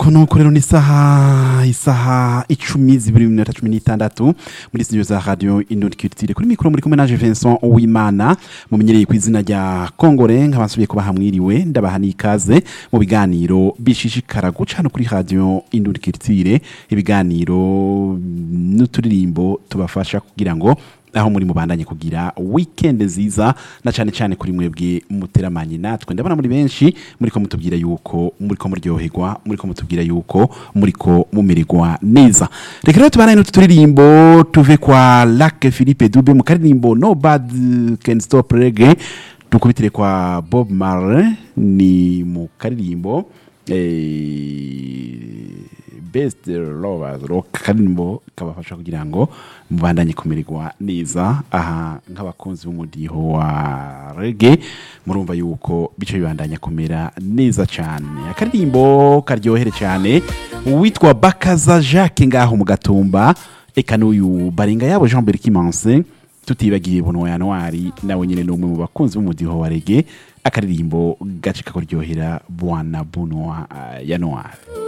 kono rero ni isaha isaha icumi zibiri minota cumi n'itandatu muri studio za radio Indonde Culture kuri mikoro muri kumwe naje Vincent Uwimana mumenyereye ku izina rya Kongore nkabasubiye kuba hamwiriwe ndabaha n'ikaze mu biganiro bishishikara guca hano kuri radio Indonde Culture ibiganiro n'uturirimbo tubafasha kugira ngo aho muri mubandanye kugira weekend nziza na cyane cyane kuri mwebwe muteramanye natwe ndabona muri benshi muri ko mutubwira yuko muri ko muryoherwa muri ko mutubwira yuko muri ko mumererwa neza reka rero tubane n'utu turirimbo tuve kwa Lac Philippe Dube mu karirimbo Nobody Can Stop Reggae dukubitire kwa Bob Marley ni mu karirimbo eh, best lovers rock karirimbo kabafasha kugira ngo mubandanye kumererwa neza aha nk'abakunzi b'umudiho wa rege murumva yuko bice bibandanya kumera neza cyane akaririmbo karyohere cyane uwitwa bakaza jacques ngaho mu gatumba eka n'uyu barenga yabo jean berkimanse tutibagiye buno ya ntwari nawe nyine ni umwe mu bakunzi b'umudiho wa rege akaririmbo gace kakuryohera bwana buno ya ntwari